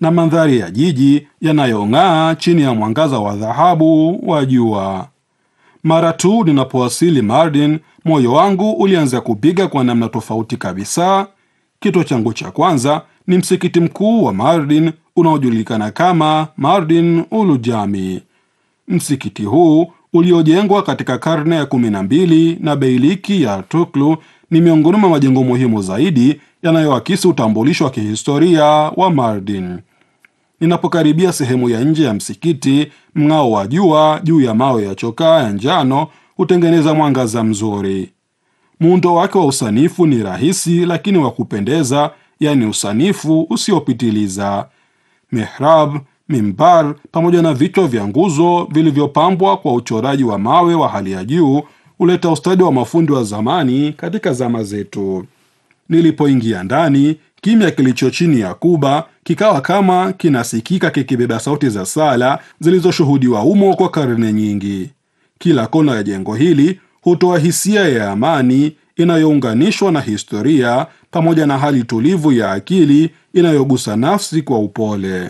na mandhari ya jiji yanayong'aa chini ya mwangaza wa dhahabu wa jua. Mara tu ninapowasili Mardin, moyo wangu ulianza kupiga kwa namna tofauti kabisa. Kituo changu cha kwanza ni msikiti mkuu wa Mardin unaojulikana kama Mardin Ulu Jami. Msikiti huu uliojengwa katika karne ya kumi na mbili na beiliki ya Tuklu ni miongoni mwa majengo muhimu zaidi yanayoakisi utambulisho wa kihistoria wa Mardin. Ninapokaribia sehemu ya nje ya msikiti, mng'ao wa jua juu ya mawe ya chokaa ya njano hutengeneza mwangaza mzuri. Muundo wake wa usanifu ni rahisi lakini wa kupendeza, yaani usanifu usiopitiliza. Mihrab, mimbar pamoja na vichwa vya nguzo vilivyopambwa kwa uchoraji wa mawe wa hali ya juu huleta ustadi wa mafundi wa zamani katika zama zetu. Nilipoingia ndani, kimya kilicho chini ya kuba kikawa kama kinasikika kikibeba sauti za sala zilizoshuhudiwa humo kwa karne nyingi. Kila kona ya jengo hili hutoa hisia ya amani inayounganishwa na historia pamoja na hali tulivu ya akili inayogusa nafsi kwa upole.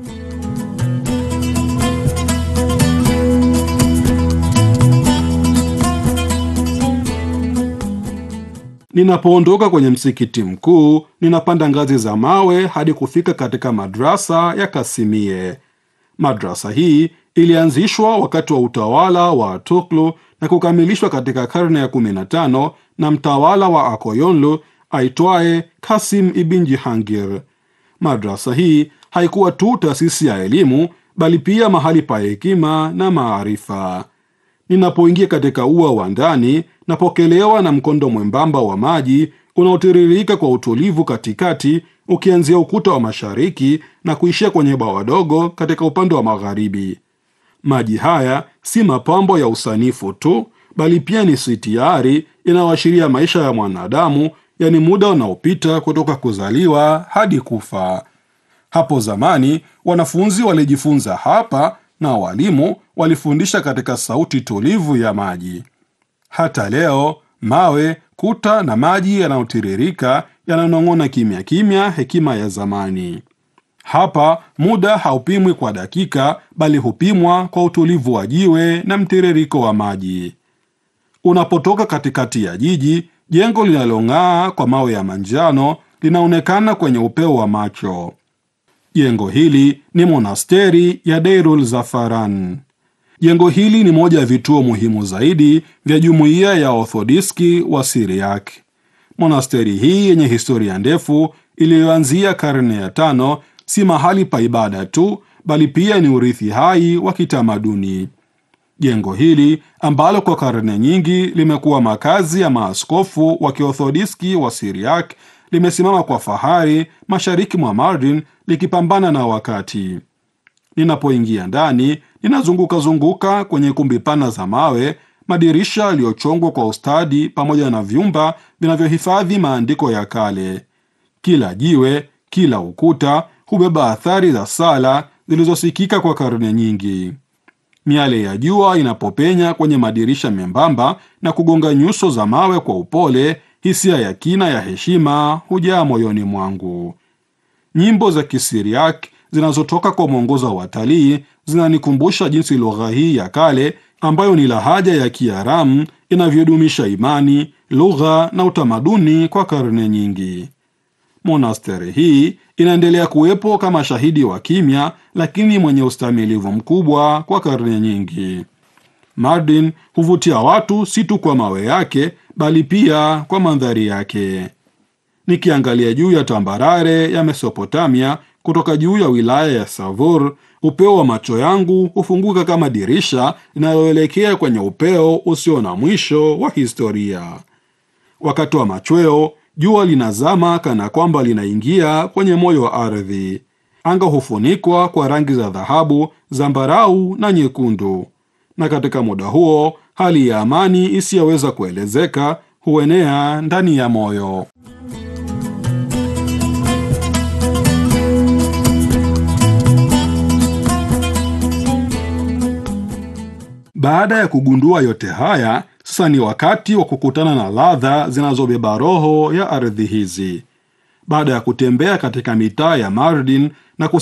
Ninapoondoka kwenye msikiti mkuu, ninapanda ngazi za mawe hadi kufika katika madrasa ya Kasimie. Madrasa hii ilianzishwa wakati wa utawala wa Tuklu na kukamilishwa katika karne ya 15 na mtawala wa Akoyonlu aitwaye Kasim ibn Jihangir. Madrasa hii haikuwa tu taasisi ya elimu, bali pia mahali pa hekima na maarifa. Ninapoingia katika ua wa ndani, napokelewa na mkondo mwembamba wa maji unaotiririka kwa utulivu katikati, ukianzia ukuta wa mashariki na kuishia kwenye bwawa dogo katika upande wa magharibi. Maji haya si mapambo ya usanifu tu, bali pia ni sitiari inayoashiria maisha ya mwanadamu, yaani muda unaopita kutoka kuzaliwa hadi kufa. Hapo zamani wanafunzi walijifunza hapa na walimu walifundisha katika sauti tulivu ya maji. Hata leo mawe, kuta na maji yanayotiririka yananong'ona kimya kimya hekima ya zamani. Hapa muda haupimwi kwa dakika, bali hupimwa kwa utulivu wa jiwe na mtiririko wa maji. Unapotoka katikati ya jiji, jengo linalong'aa kwa mawe ya manjano linaonekana kwenye upeo wa macho. Jengo hili ni monasteri ya Deirul Zafaran. Jengo hili ni moja ya vituo muhimu zaidi vya jumuiya ya Orthodiski wa Siriak. Monasteri hii yenye historia ndefu iliyoanzia karne ya tano si mahali pa ibada tu, bali pia ni urithi hai wa kitamaduni. Jengo hili ambalo kwa karne nyingi limekuwa makazi ya maaskofu wa Kiorthodiski wa Siriak limesimama kwa fahari mashariki mwa Mardin likipambana na wakati. Ninapoingia ndani, ninazunguka zunguka kwenye kumbi pana za mawe, madirisha yaliyochongwa kwa ustadi, pamoja na vyumba vinavyohifadhi maandiko ya kale. Kila jiwe, kila ukuta hubeba athari za sala zilizosikika kwa karne nyingi. Miale ya jua inapopenya kwenye madirisha membamba na kugonga nyuso za mawe kwa upole, hisia ya kina ya heshima hujaa moyoni mwangu. Nyimbo za Kisiriak zinazotoka kwa mwongozo wa watalii zinanikumbusha jinsi lugha hii ya kale ambayo ni lahaja ya Kiaramu inavyodumisha imani, lugha na utamaduni kwa karne nyingi. Monasteri hii inaendelea kuwepo kama shahidi wa kimya, lakini mwenye ustamilivu mkubwa kwa karne nyingi. Mardin huvutia watu si tu kwa mawe yake, bali pia kwa mandhari yake. Nikiangalia juu ya tambarare ya Mesopotamia kutoka juu ya wilaya ya Savur, upeo wa macho yangu hufunguka kama dirisha linaloelekea kwenye upeo usio na mwisho wa historia. Wakati wa machweo, jua linazama kana kwamba linaingia kwenye moyo wa ardhi. Anga hufunikwa kwa rangi za dhahabu, zambarau na nyekundu, na katika muda huo hali ya amani isiyoweza kuelezeka huenea ndani ya moyo. Baada ya kugundua yote haya, sasa ni wakati wa kukutana na ladha zinazobeba roho ya ardhi hizi. Baada ya kutembea katika mitaa ya Mardin na